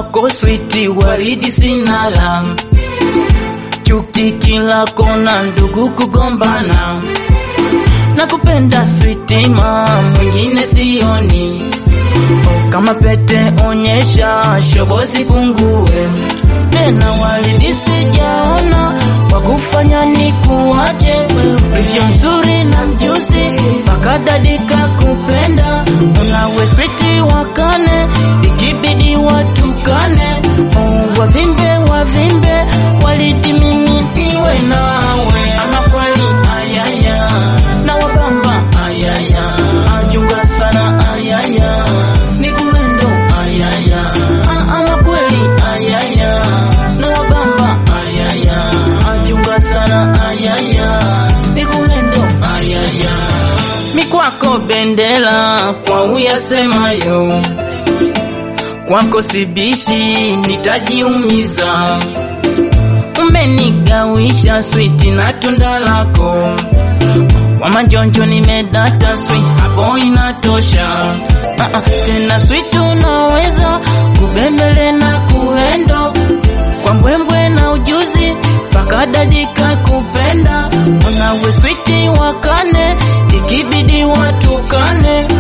kwako switi waridi sinala chuki kila kona ndugu kugombana na kupenda switima mwingine sioni kama pete onyesha shobozi pungue tena waridi sijaona wakufanya ni kuache ulivyo mzuri na mjuzi mpaka dadika kupenda unawe switi wakane ikibidi watukane oh, wavimbe wavimbe walidi mimi niwe nawe ama kweli ayaya na wabamba ayaya ajunga sana ayaya ni kumendo ayaya Ah, ama kweli ayaya na wabamba ayaya ajunga sana ayaya ni kumendo ayaya mikwako bendela kwa uyasemayo kwako sibishi nitajiumiza umenigawisha switi na tunda lako wa majonjo nimedata swi hapo inatosha ah, ah, tena switi unaweza kubembele na kuendo kwa mbwembwe na ujuzi mpaka dadika kupenda unawe switi wakane ikibidi watukane